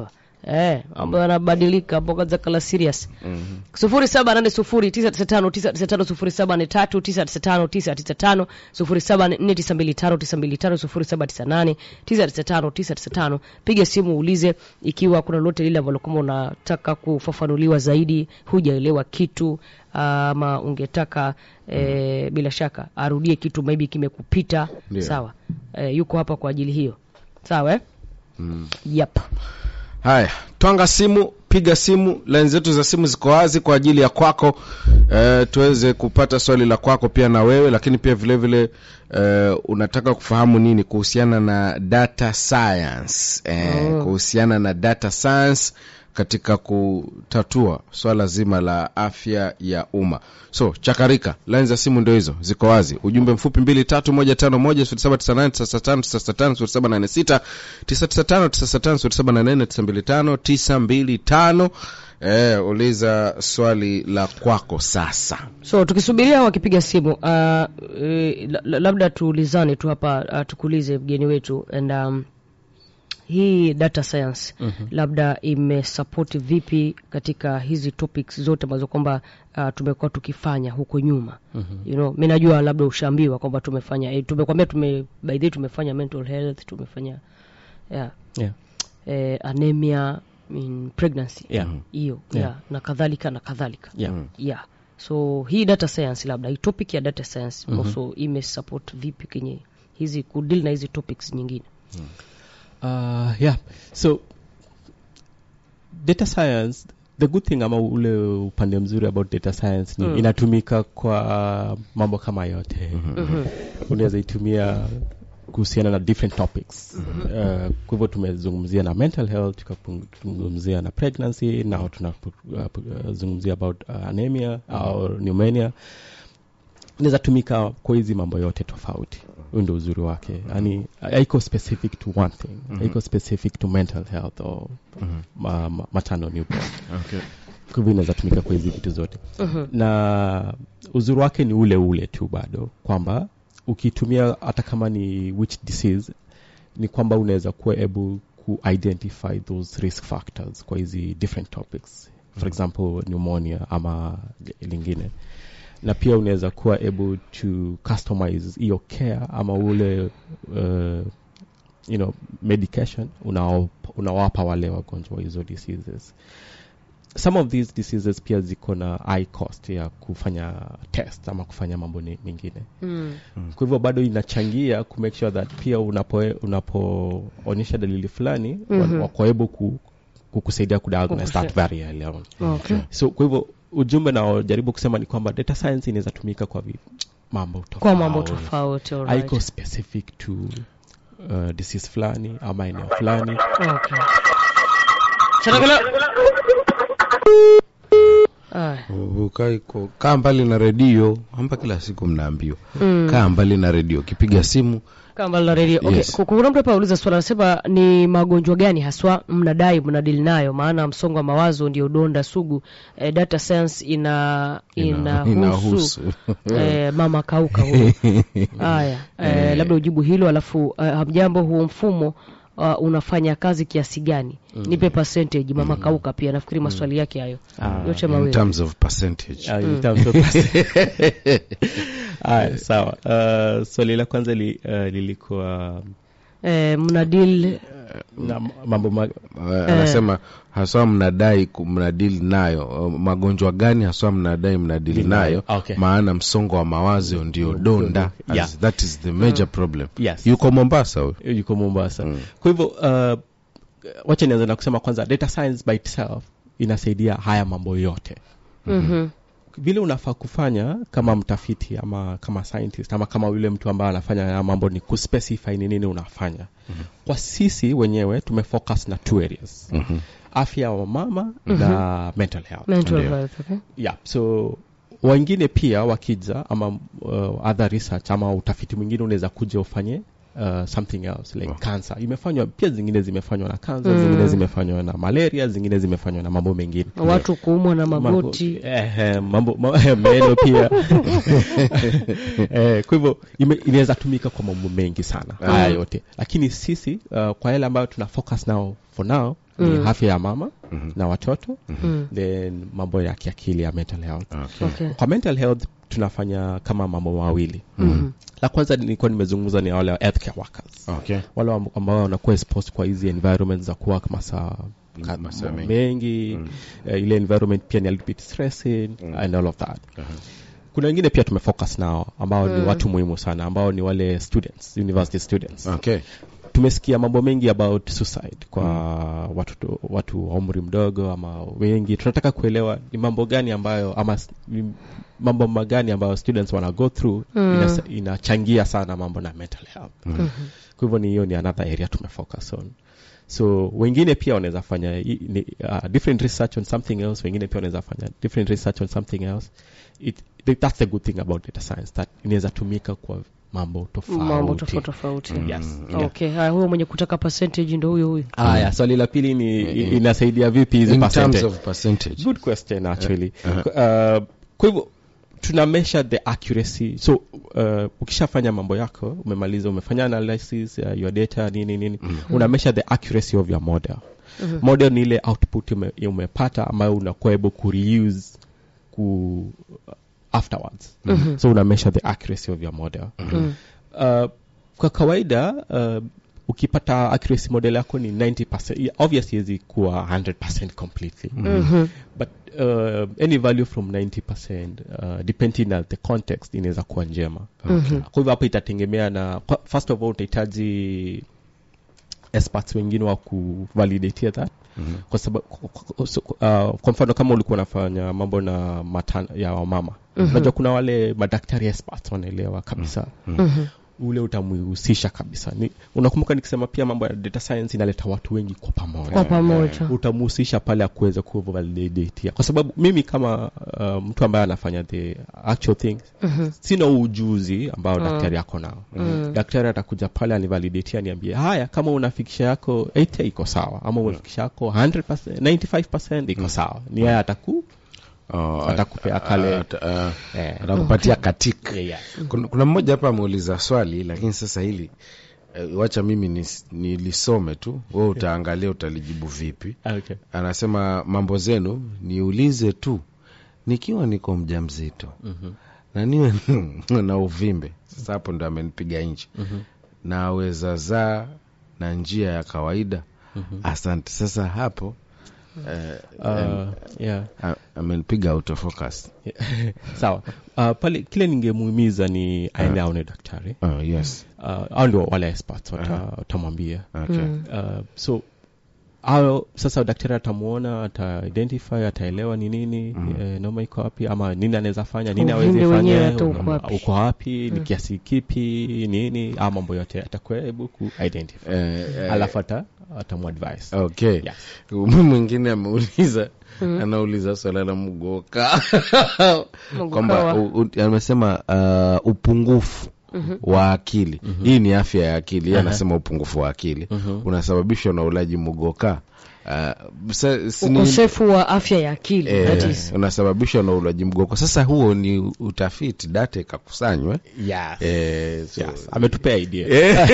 eh, mambo yanabadilika hapo kwanza kala serious Mhm. sufuri saba nane sufuri tisa tisa tano tisa tisa tano sufuri saba nne tatu tisa tisa tano tisa tisa tano sufuri saba nne tisa mbili tano tisa mbili tano sufuri saba tisa nane tisa tisa tano tisa tisa tano piga simu uulize ikiwa kuna lolote lile ambalo kama unataka kufafanuliwa zaidi hujaelewa kitu ama ungetaka eh, bila shaka arudie kitu maybe kimekupita Ndio. sawa eh, yuko hapa kwa ajili hiyo sawa eh? Mm. yep. haya twanga simu piga simu laini zetu za simu ziko wazi kwa ajili ya kwako e, tuweze kupata swali la kwako pia na wewe lakini pia vile vile e, unataka kufahamu nini kuhusiana na data science e, Oh. kuhusiana na data science katika kutatua swala zima la afya ya umma so chakarika laini za simu ndio hizo ziko wazi ujumbe mfupi mbili tatu moja tano moja sifuri saba tisa nane tisa tano tisa tano sifuri saba nane sita tisa tisa tano tisa tano sifuri saba nane nne tisa mbili tano tisa mbili tano eh, uliza swali la kwako sasa so tukisubiria wakipiga simu uh, eh, la- la- labda tuulizane tu hapa uh, tukuulize mgeni wetu and um, hii data science mm-hmm. labda imesapoti vipi katika hizi topics zote ambazo kwamba uh, tumekuwa tukifanya huko nyuma mm-hmm. you know, mi najua labda ushaambiwa kwamba tumefanya eh, tumekwambia tume by the way tumefanya mental health tumefanya yeah, Yeah. eh, anemia in pregnancy Yeah. hiyo Yeah. yeah, na kadhalika na kadhalika Yeah. yeah so hii data science labda hii topic ya data science mm-hmm. also imesupport vipi kwenye hizi kudili na hizi topics nyingine Uh, yeah. So data science the good thing ama ule upande mzuri about data science ni Mm. inatumika kwa mambo kama yote mm-hmm. unaweza itumia kuhusiana na different topics uh, kwa hivyo tumezungumzia na mental health tukazungumzia na pregnancy nao tunazungumzia about uh, anemia au pneumonia inaweza tumika kwa hizi mambo yote tofauti huyu ndio uzuri wake yani haiko specific to one thing haiko specific to mental health or ma, ma, maternal newborn okay. kwa hivyo inaweza tumika kwa hizi vitu zote Mhm. na uzuri wake ni ule ule tu bado kwamba ukitumia hata kama ni which disease ni kwamba unaweza kuwa able ku identify those risk factors kwa hizi different topics for example pneumonia ama lingine na pia unaweza kuwa able to customize hiyo care ama ule uh, you know medication unao- unawapa wale wagonjwa wa hizo diseases some of these diseases pia ziko na high cost ya kufanya test ama kufanya mambo ni- mengine mm. kwa hivyo bado inachangia ku make sure that pia unapo unapoonyesha dalili fulani Mhm. wako able ku, kukusaidia kudiagnose Kukuse- that very early on okay. so kwa hivyo ujumbe naojaribu kusema ni kwamba data science inaweza tumika kwa vi, mambo tofauti kwa mambo tofauti alright. haiko specific to uh, disease fulani ama eneo fulani okay. Chanakala. Aya. Ukai ko- kaa mbali na redio amba kila siku mnaambiwa Mm. kaa mbali na redio ukipiga simu kama la redio okay. Yes. Ku- kuna mtu hapa auliza swala anasema ni magonjwa gani haswa mnadai mnadili nayo maana msongo wa mawazo ndio donda sugu eh, data science ina ina- inahusu eh, mama kauka huyo haya eh, labda ujibu hilo alafu eh, hamjambo huo mfumo uh, unafanya kazi kiasi gani nipe percentage mama kauka pia nafikiri maswali yake hayo Ah, yote in mawili terms of percentage Ah, in terms of- Aya, sawa uh, swali la kwanza li, uh, lilikuwa eh, mnadil na mambo ma, Uh, anasema haswa mnadai ku- mnadili nayo uh, magonjwa gani haswa mnadai mnadili Dili nayo. nayo Okay. maana msongo wa mawazo ndio donda Yeah. As that is the major problem yes yuko mombasa huyo yuko mombasa Mm. kwa hivyo uh, wacha nianza na kusema kwanza data science by itself inasaidia haya mambo yote mhm, vile unafaa kufanya kama mtafiti ama kama scientist ama kama yule mtu ambaye anafanya haya mambo ni kuspecify ni nini unafanya mm-hmm. kwa sisi wenyewe tumefocus na two areas Mhm. afya wa mama na mental health mental Ndio. health okay yeah so wengine pia wakija ama uh, other research ama utafiti mwingine unaweza kuja ufanye uh, something else like cancer imefanywa pia zingine zimefanywa na cancer zingine zimefanywa na malaria zingine zimefanywa na mambo mengine watu kuumwa na magoti Mambo- eh, eh, mambo ma, meno pia eh, kwa hivyo ime- inaweza tumika kwa mambo mengi sana haya yote lakini sisi uh, kwa yale ambayo tuna focus now for now ni afya ya mama na watoto then mambo ya kiakili ya mental health okay. kwa mental health tunafanya kama mambo mawili la kwanza nilikuwa nimezungumza ni wale healthcare workers okay. wale amb- ambao wanakuwa exposed kwa hizi environment za kuwa masaa ka- Masaa mengi. mengi eh, ile environment pia ni a little bit stressing and all of that kuna wengine pia tumefocus nao ambao ni watu muhimu sana ambao ni wale students university students Okay. tumesikia mambo mengi about suicide kwa watu, watu wa umri mdogo ama wengi tunataka kuelewa ni mambo gani ambayo ama s- ni mambo magani ambayo students wana go through ina, inachangia sana mambo na mental health kwa hivyo ni hiyo ni another area tumefocus on so wengine pia wanaweza fanya i- ni, uh, different research on something else wengine pia wanaweza fanya different research on something else it, that's the good thing about data science that inaweza tumika kwa mambo tofauti mambo tofauti tofauti yes okay haya huyo mwenye kutaka percentage ndo huyo huyo haya swali la pili ni i- inasaidia vipi hizi In terms percentage of percentage. good question actually uh, kwa hivyo tuna measure the accuracy so uh, ukishafanya mambo yako umemaliza umefanya analysis uh, your data nini nini una measure the accuracy of your model model ni ile output ume, umepata ambayo unakuwa able ku reuse ku afterwards so una measure the accuracy of your model uh, kwa kawaida uh, ukipata accuracy model yako ni 90% Yeah, obviously hizi kuwa 100% completely but uh, any value from 90% uh, depending on the context inaweza kuwa njema kwa hivyo hapo itategemea na kwa- first of all utahitaji experts wengine wa kuvalidatia that kwa sababu so, uh, kwa mfano kama ulikuwa unafanya mambo na matana ya wamama unajua kuna wale madaktari experts wanaelewa kabisa ule utamhusisha kabisa ni, unakumbuka nikisema pia mambo ya data science inaleta watu wengi kwa pamoja kwa pamoja utamhusisha pale akuweza kuvalidatia kwa sababu mimi kama uh, mtu ambaye anafanya the actual thing sina ujuzi ambao daktari ako nao daktari atakuja pale anivalidatia niambie haya kama unafikisha yako 80 iko sawa ama unafikisha yako 100%, 95% iko sawa ni yeye ataku Oh, Atakupea kale- at- uh, eh, atakupatia katik yeah, yeah. kuna, kuna mmoja hapa ameuliza swali lakini sasa hili uh, wacha mimi nis- nilisome tu we utaangalia utalijibu vipi Okay. anasema mambo zenu niulize tu nikiwa niko mja mzito mm-hmm. na niwe na uvimbe sasa hapo ndo amenipiga nchi mm-hmm. naweza zaa na njia ya kawaida mm-hmm. asante sasa hapo eh, Uh, yeah. a- amenipiga autofocus sawa uh, pale kile ningemuhimiza ni aende aone daktari oh, yes uh, au ndio wale experts wata- watamwambia okay. uh, so au sasa daktari atamuona ata identify ataelewa ni nini mm. eh, noma iko wapi ama nini anaweza fanya nini Uvimbe awezi wenyewe fanya hata um, uko wapi. uko wapi ni kiasi kipi nini a mambo yote atakuwa able ku identify Eh, eh, alafu ata atamuadvise okay Yes. Huyu mwingine ameuliza anauliza swala la mgoka kwamba wa- u- u- amesema uh, upungufu wa akili hii ni afya ya akili yeye anasema upungufu wa akili unasababishwa na ulaji mgoka uh, sa, si ni- ukosefu wa afya ya akili that eh, is. unasababishwa na ulaji mgoka sasa huo ni utafiti data ikakusanywa yes. eh, so, yes. ametupea idea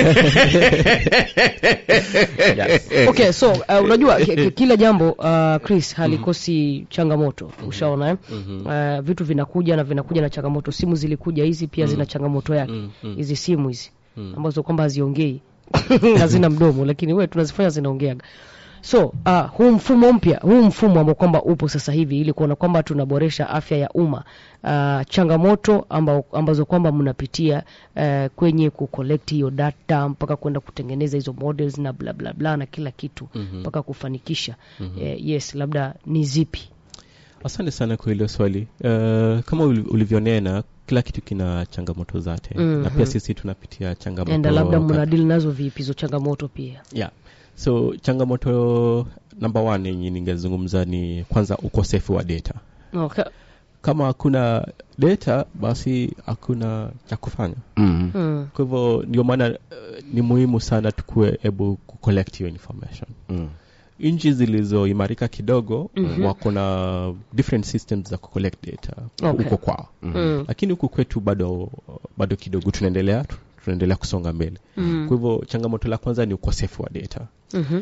okay so uh, unajua ki- ki- kila jambo uh, chris halikosi changamoto ushaona eh? uh, vitu vinakuja na vinakuja na changamoto simu zilikuja hizi pia zina changamoto yake hizi simu hizi ambazo kwamba haziongei hazina mdomo lakini we tunazifanya zinaongeaga so uh, huu mfumo mpya huu mfumo ambao kwamba upo sasa hivi ili kuona kwamba tunaboresha afya ya umma uh, changamoto amba, ambazo kwamba mnapitia uh, kwenye kucollect hiyo data mpaka kwenda kutengeneza hizo models na bla bla bla na kila kitu mpaka kufanikisha eh, yes labda ni zipi asante sana kwa hilo swali uh, kama uli- ulivyonena kila kitu kina changamoto zake na pia sisi tunapitia changamoto enda labda ka- mnadili nazo vipi hizo changamoto pia yeah. so changamoto namba one yenye ningezungumza ni kwanza ukosefu wa data okay. kama hakuna data basi hakuna cha kufanya mm. Mm. kwa hivyo ndio maana uh, ni muhimu sana tukuwe able kucollect hiyo information Mm. nchi zilizoimarika kidogo Mhm. wako na different systems za kucollect data Okay. huko kwao Mm. lakini huku kwetu bado bado kidogo tunaendelea tunaendelea kusonga mbele Mm. kwa hivyo changamoto la kwanza ni ukosefu wa data Mhm.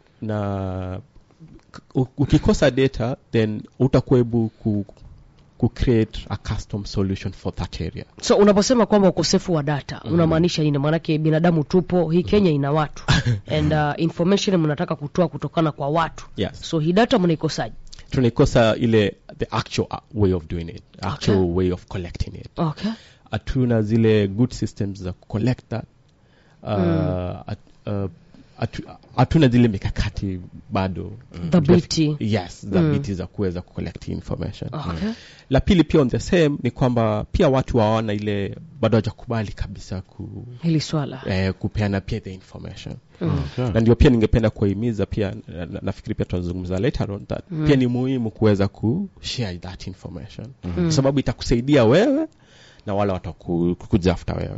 na k- u- ukikosa data then utakuwa able ku, ku create a custom solution for that area so unaposema kwamba ukosefu wa data unamaanisha nini maanake binadamu tupo hii kenya ina watu and uh, information mnataka kutoa kutokana kwa watu yes so hii data mnaikosaje tunaikosa ile the actual uh, way of doing it actual Okay. way of collecting it okay hatuna zile good systems za collect that uh, at- uh, hatu- hatuna zile mikakati bado Dhabiti. yes dhabiti za kuweza kucollect information okay la pili pia on the same ni kwamba pia watu hawana ile bado hawajakubali kabisa ku, hili swala eh, kupeana pia the information Okay. na ndio pia ningependa kuwahimiza pia na- na- nafikiri pia tutazungumza later on that pia ni muhimu kuweza kushare that information kwa sababu itakusaidia wewe na wale watakuja after wewe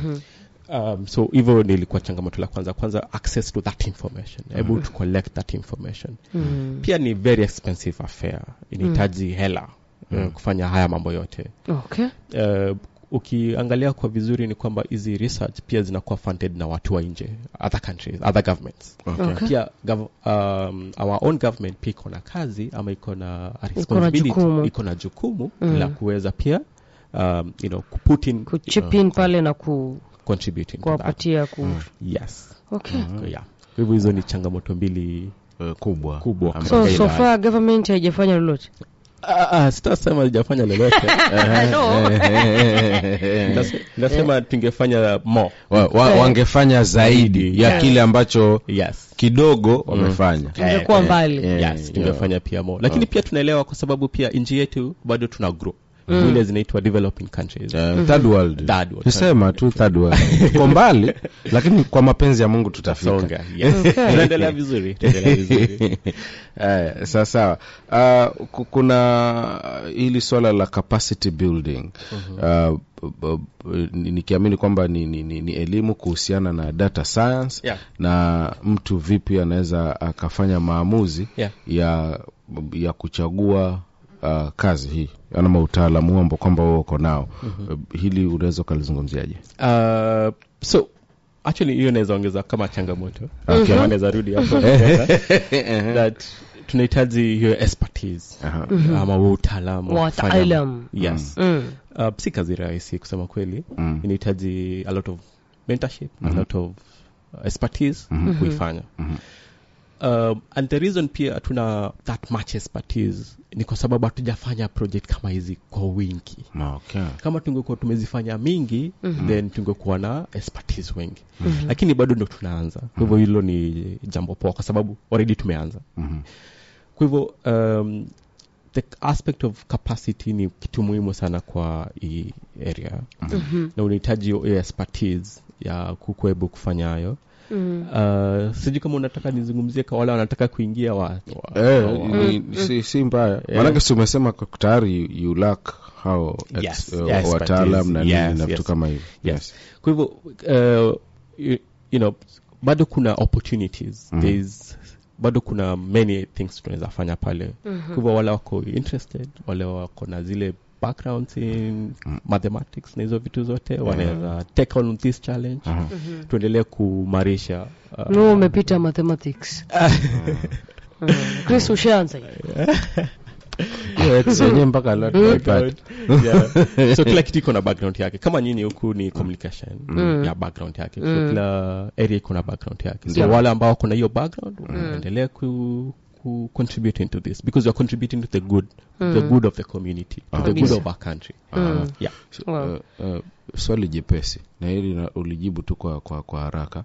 um, so hivyo nilikuwa changamoto la kwanza kwanza access to that information able to collect that information mm. pia ni very expensive affair inahitaji hela uh, kufanya haya mambo yote okay uh, ukiangalia kwa vizuri ni kwamba hizi research pia zinakuwa funded na watu wa nje other countries other governments Okay. Okay. pia gov, um, our own government pia iko na kazi ama iko na a jukumu. responsibility iko na jukumu Mm. la kuweza pia um, you know, kuput in kuchip in pale na ku, contributing to that. kuwapatia ku yes okay Kwa- yeah. kwa hivyo hizo ni changamoto mbili Eh, kubwa Kubwa. Ambayo so Okay, so bye. far government haijafanya lolote Ah, ah, sitasema lijafanya lolote no Ndas- nasema tungefanya more wa, wa, wangefanya zaidi ya Yes. kile ambacho yes kidogo wamefanya tungekuwa Eh, mbali eh, yes tungefanya pia more lakini pia tunaelewa kwa sababu pia nchi yetu bado tuna grow zile zinaitwa developing countries Eh, third world Third world. tusema tu third world tuko mbali lakini kwa mapenzi ya mungu tutafika songa yes Okay. tunaendelea vizuri tunaendelea vizuri Eh, sawa sawa uh, ku- kuna hili swala la capacity building uh, b- b- ni- nikiamini kwamba ni, ni, ni, ni elimu kuhusiana na data science Yeah. na mtu vipi anaweza akafanya maamuzi Yeah. ya ya kuchagua uh, kazi hii ama utaalamu huo ambao kwamba wewe uko nao uh, hili unaweza ukalizungumziaje uh, so actually hiyo naweza ongeza kama changamoto Okay. Kama naweza rudi hapo that tunahitaji hiyo expertise Aha. ama huo utaalamu wa kufanya- wataalam yes mm. uh, si kazi rahisi kusema kweli Mm. inahitaji a lot of mentorship a lot of uh, expertise kuifanya um, and the reason pia hatuna that much expertise ni kwa sababu hatujafanya project kama hizi kwa wingi okay. kama tungekuwa tumezifanya mingi mm-hmm. then tungekuwa na expertise wengi mm-hmm. lakini bado ndo tunaanza kwa hivyo hilo ni jambo poa kwa sababu already tumeanza Mhm. kwa hivyo um, the aspect of capacity ni kitu muhimu sana kwa hii area Mhm. na unahitaji hiyo hiyo expertise ya kukuebu kufanya hayo Mm. uh, sijui kama unataka nizungumzie kwa wale wanataka kuingia wa, wa, Eh, wa, ni, si, si mbaya maanake si umesema kwa- tayari you- you lack hao ex- Yes, eh, yes, wataalam na nini yes, na vitu yes. kama hivyo yes. kwa hivyo uh, you, you know bado kuna opportunities Mhm. There's, bado kuna many things tunaweza fanya pale kwa hivyo wale wako interested wale wako na zile backgrounds in mathematics na hizo vitu zote wanaweza take on this challenge Aha. tuendelee kumarisha uh, no umepita mathematics Mm. chris ushaanza hiyo. Hiyo ex yenyewe mpaka leo tunaipata. yeah. so kila kitu iko na background yake kama nyinyi huku ni communication ya background yake so kila area iko na background yake so Yeah. wale ambao wako na hiyo background wanaendelea ku, ku contribute into this because you are contributing to the good the good of the community to the good Kabisa. of our country Mm. yeah Wow. Eh, eh, swali jepesi na hili na- ulijibu tu kwa, kwa, kwa haraka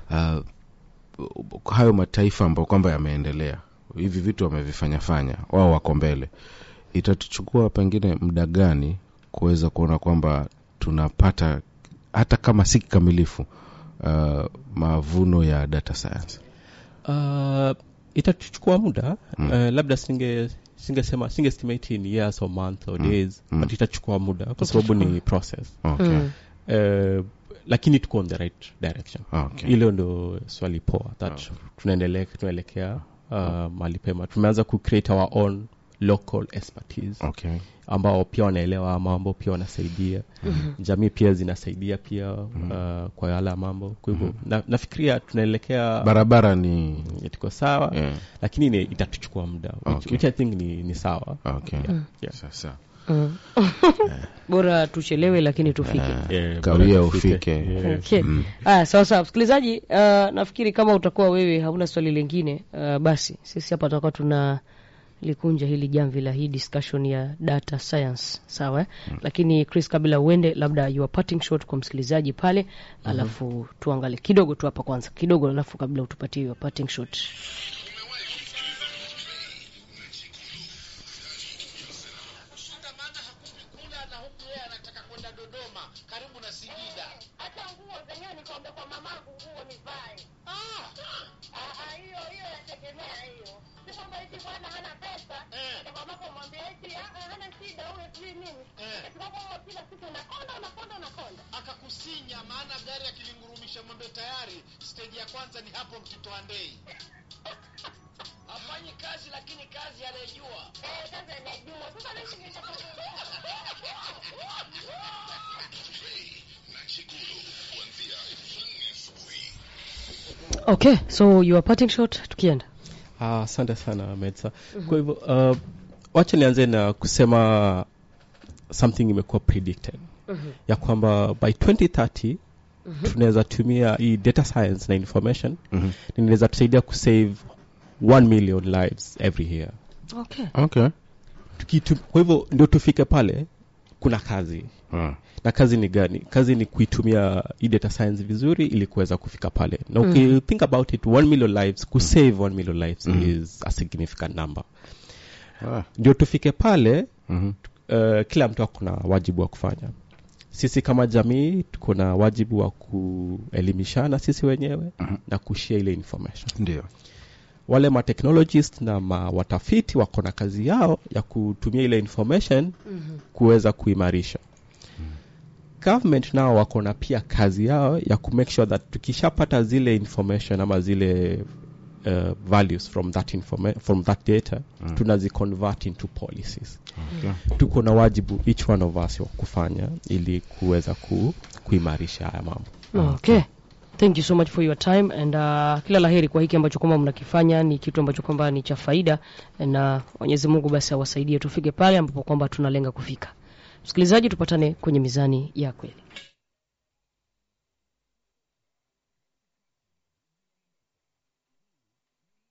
uh, hayo mataifa ambayo kwamba yameendelea hivi vitu wamevifanyafanya wao wako mbele itatuchukua pengine muda gani kuweza kuona kwamba tunapata hata kama si kikamilifu uh, mavuno ya data science uh, itachukua muda mm. uh, labda singe singesema singestimate in years or month or Mm. days Mm. but itachukua muda kwa sababu ni process okay. Mm. uh, lakini tuko on the right direction Okay. hilo ndo swali poa that Okay. tunaendelea tunaelekea uh, mahali pema tumeanza ku create our own local expertise Okay. ambao pia wanaelewa mambo pia wanasaidia jamii pia zinasaidia pia uh, kwa yala mambo kwa hivyo na, nafikiria tunaelekea barabara ni tuko sawa yeah. lakini ni, itatuchukua muda which, Okay. which i think ni, ni sawa okay. Yeah. sasa Mm. bora tuchelewe lakini tufike Yeah, Kawia bora tufike. ufike. Yeah. Okay. Aya, sawa sawa msikilizaji, uh, nafikiri kama utakuwa wewe hauna swali lingine uh, basi sisi hapa tutakuwa tuna likunja hili jamvi la hii discussion ya data science sawa eh? Lakini Chris, kabla uende, labda your parting shot kwa msikilizaji pale, alafu tuangalie kidogo tu hapa kwanza kidogo, alafu kabla utupatie your parting shot. Shida maana hakupi kula na huku yeye anataka kwenda Dodoma karibu na Singida. hata nguo zenyewe nikombe kwa mamangu nguo nivae. Ah, Ah, hiyo hiyo yategemea hiyo, si kwamba eti bwana hana pesa Eh. enda kwa mamako mwambie eti ah, ah, hana shida huyo sijui nini, Eh. eti kwamba wewe kila siku unakonda unakonda unakonda. akakusinya maana gari akilingurumisha mwambie tayari stage ya kwanza ni hapo mtito Andei. Hafanyi kazi lakini kazi anayejua. Eh, sasa najua sasa naishi Okay, so your parting shot tukienda. Ah, asante sana medsa kwa hivyo uh, wacha nianze na kusema something imekuwa predicted ya kwamba by 2030 tunaweza tumia hii data science na information Mhm. inaweza tusaidia kusave 1 million lives every year Okay. okay. Tukitu, kwa hivyo ndio tufike pale kuna kazi Ah. na kazi ni gani kazi ni kuitumia hii data science vizuri ili kuweza kufika pale na uki think about it 1 million lives kusave 1 million lives is a significant number Ah. ndio tufike pale Mhm. uh, kila mtu akona wajibu wa kufanya sisi kama jamii tuko na wajibu wa kuelimishana sisi wenyewe Mhm. na kushia ile information ndio wale ma technologist na ma watafiti wako na kazi yao ya kutumia ile information kuweza kuimarisha government nao wako na pia kazi yao ya ku make sure that tukishapata zile information ama zile uh, values from that informa- from that data mm. tunaziconvert into policies okay. tuko na wajibu each one of us wa kufanya ili kuweza ku, kuimarisha haya mambo Okay. Thank you so much for your time and uh, kila laheri kwa hiki ambacho kwamba mnakifanya ni kitu ambacho kwamba ni cha faida na Mwenyezi Mungu basi awasaidie tufike pale ambapo kwamba tunalenga kufika. Msikilizaji, tupatane kwenye mizani ya kweli.